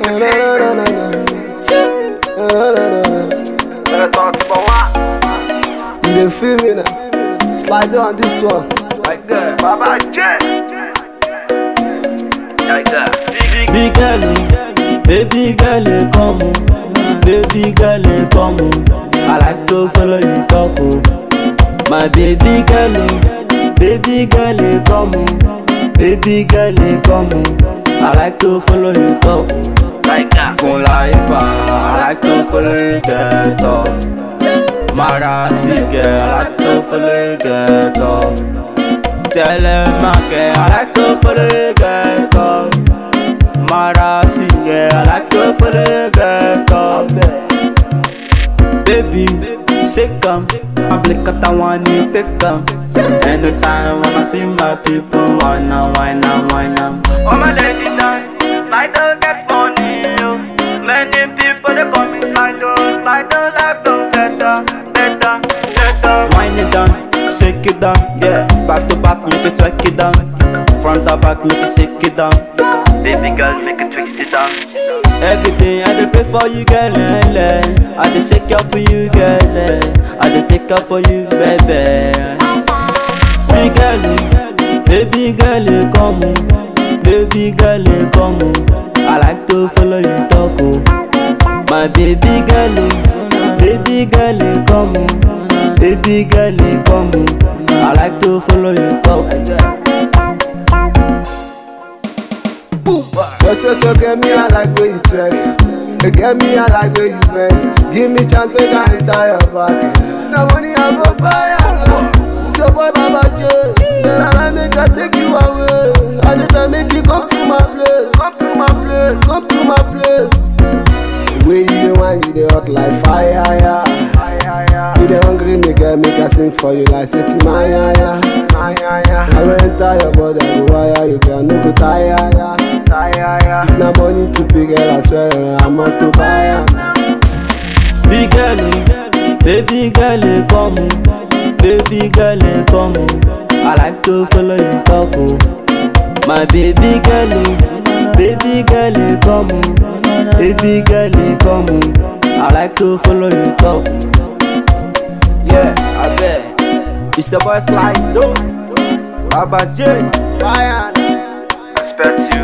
Na, na, na, na, na, na. Na, na, na, na. Better talk to my wife. You dey feel me now? Slide on this one. Like that. Baba J. Like that. Big girl, oh, baby girl, eh, come on, baby girl, eh, come on. I like to follow you talk, oh. My baby girl, oh, baby girl, eh, come on, baby girl, eh, come on. I like to follow you talk. Like that. Fun life, ah, I like to follow you get up. Mara si girl, I like to follow you get up. Tell them I care, I like to follow you get up. Mara si girl, I like to follow you get up. Baby, shake 'em. I'm like at one you take 'em. Anytime when I see my people, wanna wine and wine 'em. All my lady dance, Slido gets money, yo. Many people they call me Slido, Slido life don't better, better, better. Wind it down, shake it down, yeah. Back to back, make it track it down. Front to back, make it shake it down. Baby girl, make it twist it down. Everything I dey pay for you, girl. eh, eh. I dey shake up for you, girl. eh. I dey shake up for you, baby. Big girl, oh, baby girl, eh, come on. Baby girl, eh, come on. I like to follow you talk, oh. My baby girl, oh, baby girl, eh, come on. Baby girl, eh, come on. I like to follow you talk. But you to get me, I like where you check. You get me, I like where you bend. Give me chance, make I enter your body. Now money I go buy, I It's your boy Baba J. Then I make I take you away. I need to make you come to my place. Come to my place. Come to my place. The way you dey wine, you dey hot like fire, yeah. Ay, ay, ay, You dey hungry, me girl, make I sing for you like Seti Maya, yeah. ay, ay, ay, I will enter your body, I go wire you, girl, no go tire, yeah. ay, ay, ay. If na money to pay, girl, I swear I must to buy am. Big girl, oh, baby girl, eh, come on. Baby girl, eh, come on. I like to follow you talk, oh. My baby girl, oh, baby girl, eh, come on. Baby girl, eh, come on. I like to follow you talk. Yeah, I bet. It's the boy slide, though. Baba J. Buy am. Respect to